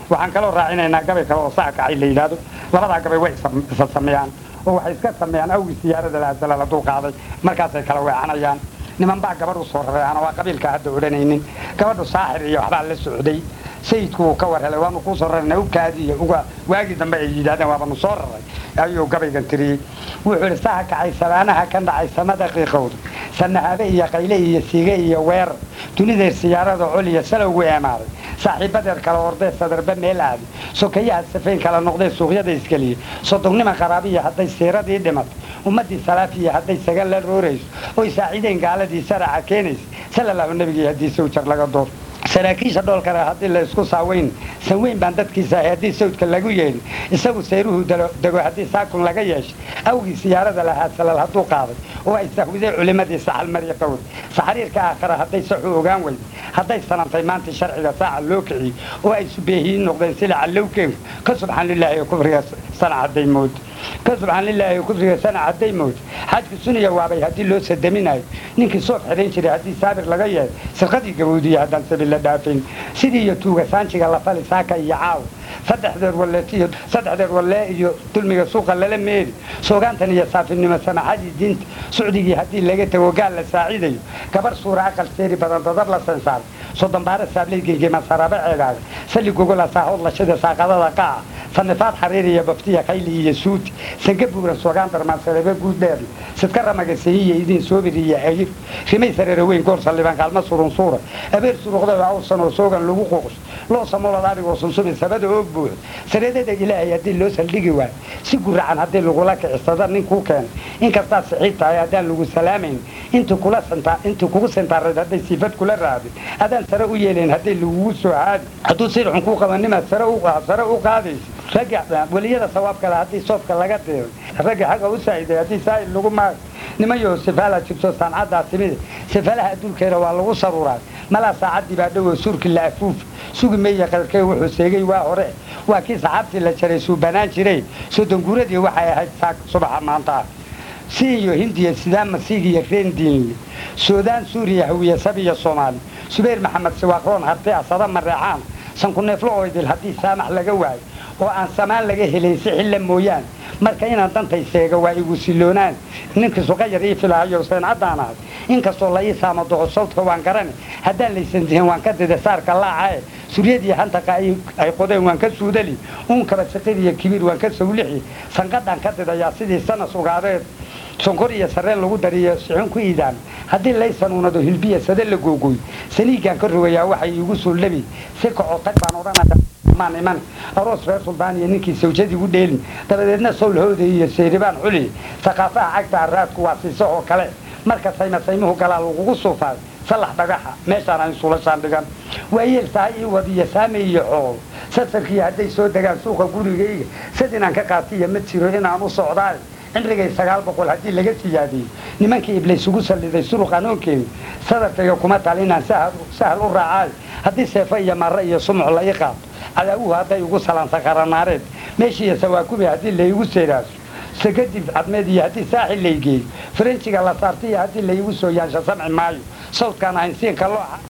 waxaan kaloo raacinaynaa gabay kale oo saa kacay la yidhaahdo labadaa gabay way isa- isa sameeyaan oo waxay iska sameeyaan awgii siyaarada laasala la dulqaaday markaasay kala weecanayaan niman baa gabadh u soo rareana waa qabiilka hadda odhanaynin gabadhu saaxir iyo waxbaa la socday sayidku wuu ka war helay waanu kuu soo rarana ukaadiiyo uga waagii dambe ay yidhahdeen waabanu soo raray ayuu gabaygan tiriyey wuxuu idhi saha kacay sabaanaha ka dhacay samada qiiqowda sanahaabe iyo qayle iyo sige iyo weerar dunideer siyaarada col iyo salowgu eemaaday saaxiibadeed kala ordee sadarba meel aadi sokayaha safayn kala noqdee suuqyada iskeliya sodognima qaraabiya hadday siiradii dhimato ummaddii salaafiya hadday sagan la roorayso oy saaciideen gaaladii saraca keenaysa salallahu nabigii haddii sawjar laga door saraakiisha dhoolkale haddii la isku saaweyn sanweyn baan dadkiisa ahay haddii sawdka lagu yeedhin isagu sayruhu dalo- dego haddii saakun laga yeeshay awgii siyaarada lahaa salal hadduu qaaday oo ay sahwiday culimmadii saxal marya qawd saxariirka aakhira hadday saxu ogaan weyday hadday sanantay maanta sharciga saaca loo kiciyey oo ay subeehiyiin noqdeen sila callowkeenku ka subxaan lilaahi ee kufriga sana hadday moodo ka subxaan lilaahi ee kufriga sana hadday moodo xajku suniya waabay haddii loo sadaminayo ninkii soof xidhan jiray haddii saabir laga yeedo sirqadii gabowdiya haddaan sabil la dhaafin sidii iyo tuuga saanjiga la fali saaka iyo caawa saddexdeed walleetiyo saddexdeed wallee iyo dulmiga suuqa lala meeri soogaantan iyo saafinimo samaxadii diinta sucdigii haddii laga tago gaal la saacidayo gabar suura aqal seeri badan dadab la sansaaray sodonbaare saablay gengema sarabe ceegaaga sali gogola saahood lashada saaqadada qaaca sanifaad xariir iyo baftiya khayli iyo suuti sanka buuran soogaan darmaan sarebe guud dheerle sidka ramaga seyiya idin soobir iyo agir rimay sareere weyn goor saldhibaan kaalma surun suura abeer suruqda waa awsan oo soogan lagu quuqs loo samolad arigoo sunsubi sabada oo buuxo sareedada ilaahay haddii loo saldhigi waayo si guracan haddii lagula kicisada nin kuu keenay inkastaa saxiib tahay haddaan lagu salaamayn intii kula santa intii kugu sentaareed hadday siifad kula raadin adaan sare u yeelayn hadday lagugu soo haadi hadduu sirxun kuu qaba nimaad sare u sare u qaadaysa ragga weliyada sawaab kale haddii soofka laga deero ragga xagga u saaciday haddii saa'il lagu maayo nimayo sifaala jibso sancaddaa timide sifalaha adduunkeeda waa lagu saruuraa malaa saacaddii baa dhowoo suurki la afuuf sugi meeya qadarkee wuxuu seegay waa hore waa kii saxaabtii la jaray suubanaan jiray sodonguuradii waxay ahayd saak subaxa maanta ah si iyo hindiya sidaan masiig iyo reendiinle suudaan suuriya hawiya sabiya soomaali subayr maxamed siwaaqroon harti asada mareexaan sankuneeflo oo idil haddii saamax laga waayo oo aan samaan laga helayn si xilla mooyaane marka inaan dantay seega waa igu siloonaan ninkii suqayar ii filaayo seencaddaan ahay inkastoo la ii saamo doqo sawdka waan garane haddaan laysan dihin waan ka dida saarka laacae suryadii hantaqa ay ay qodeen waan ka suudali uunkaba siqid iyo kibiir waan ka sawlixi sanqadhaan ka didayaa sidii sanas ugaadeed sonkor iyo sareen lagu dariyo sixun ku iidaan haddii laysan unado hilbiya sade la googooy saniigaan ka rogayaa waxay iigu soo labi si kaco tag baan odhanaya maan iman aroos reer suldaan iyo ninkii sawjadii u dheelin dabadeedna sowlhooda iyo seyribaan xuli saqaafaha cagta araadku waa siiso oo kale marka sayma saymuhu galaa lagugu suufaayo salax dhagaxa meeshaan aan suulashaan dhigan waayeel tahay ii wadiya saame iyo xool safarkii hadday soo degaan suuqa gurigayga sad inaan ka qaatiya ma jiro inaan u socdaay cimrigay sagaal boqol haddii laga siyaadiyey nimankii iblays ugu salliday suruq anoonkeedu sadarkayga kuma tal inaan sahal u raacaayo haddii seefo iyo marre iyo sumuc la ii qaato cadaawuhu hadday ugu salaansa qaranaareed meeshiiyo sawaakubi haddii laygu seeraaso sakadib cadmeed iyo haddii saaxil laygeeyo farenjiga la saarta iyo haddii laygu soo yaansha samci maayo sawdkaan ahayn siinka looxa